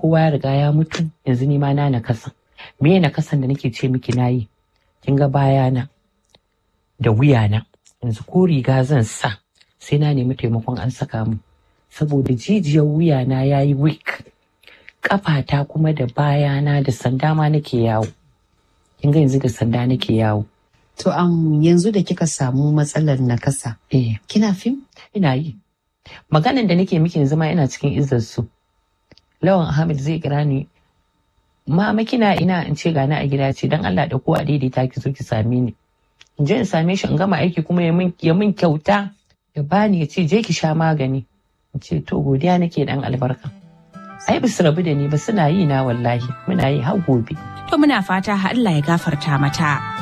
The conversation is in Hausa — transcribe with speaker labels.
Speaker 1: kowa ya riga ya mutu yanzu ni ma na nakasa me na kasan da nake ce miki nayi kin ga bayana da wuyana yanzu ko riga zan sa sai na nemi taimakon an saka mu saboda jijiyar wuyana ya yi weak kafata kuma da bayana da sanda ma nake yawo kin ga yanzu da sanda nake yawo
Speaker 2: To um, yanzu da kika samu matsalar nakasa,
Speaker 1: eh
Speaker 2: kina fim?
Speaker 1: ina yi maganan da nake miki yanzu ma ina cikin izzar su lawan ahmed zai kira ni mama kina ina in ce gani a gida ce dan Allah da ko a daidaita ki zo ki same ni in je in same shi in gama aiki kuma ya min ya min kyauta ya bani ya ce je ki sha magani in ce to godiya nake dan albarka ai bisu rabu da ni ba suna yi na wallahi muna yi har gobe
Speaker 3: To muna fata Allah ya gafarta mata.